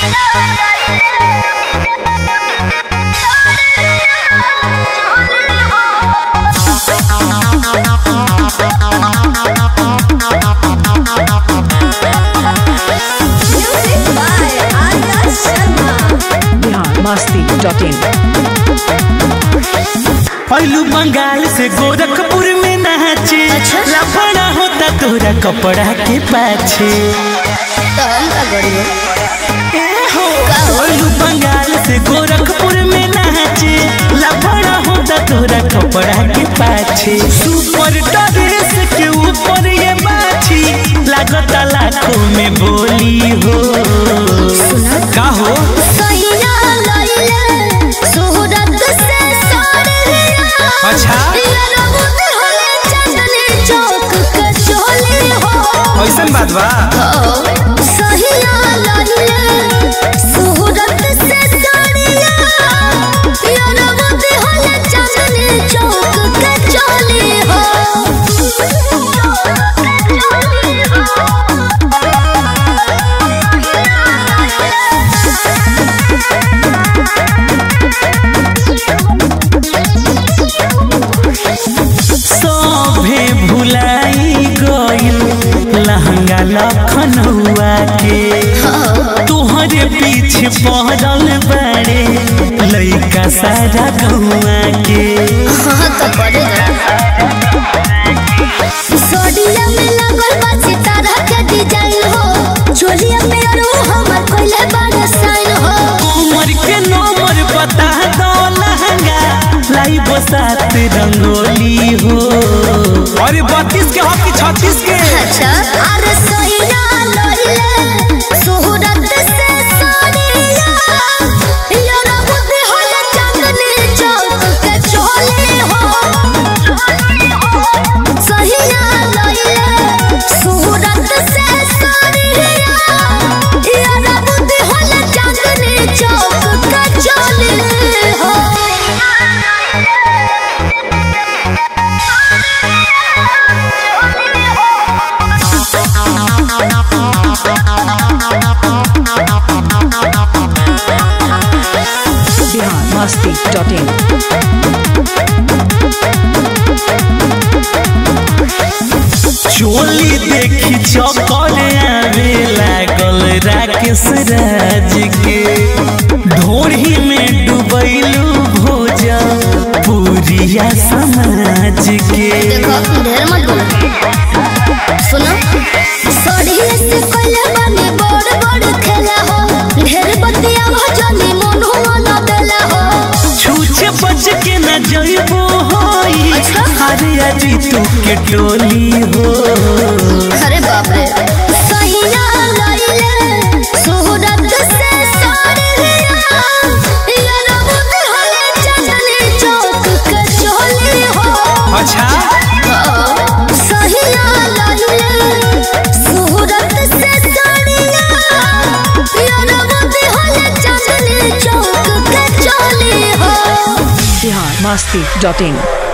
Bihar Masti dot in पहलू बंगाल से गोरखपुर में नाचे लफड़ा होता तोरा कपड़ा के पाछे ए हो पहलू बंगाल से गोरखपुर में नाचे लफड़ा होता तोरा कपड़ा के पाछे सुपर ड्रेस के ऊपर ये बाछी लागता लाखों में बोली हो का हो अच्छा ऐसन बात बा सभे भुलाई गइल लहंगा लखनऊआ के तोहरे पीछे पड़ल बड़े लइका सारा गौआ के सोडिया में लगल बा सितारा के डिजाइन हो चोलिया में अरो हमर कोइले बड़ा साइन हो उमर के नंबर बता दो लहंगा लाई बसात रंगोली हो अरे बत्तीस के हो कि छत्तीस के अच्छा अरे सैया लइले सुहरत से साड़िया यारा बुद्धि होले चांदनी चौक के चोली हो सैया लइले सुहरत से साड़िया यारा बुद्धि होले चांदनी चौक के चोली हो बिहार मस्ती डॉट इन चोली देखी चौकर आवे लागल राकेश राज के ढोरी में डुबैलू भोजा पूरिया समाज के देखो ढेर मत बोलो सुनो सोढ़िए से कोइले बने बड़ बड़ खेला हो ढेर बतिया हो जानी मन हो न देला हो छूछे बच के न जइबो होई अच्छा। अरे अजी तू के टोली हो अरे बाप रे सैया लइले सुहरत से साड़िया यारा बुद्धि होले चांदनी चौक के चोली हो अच्छा सहिया लइले सुहरत से साड़िया यारा बुद्धि होले चांदनी चौक के चोली हो बिहार मस्ती डॉट इन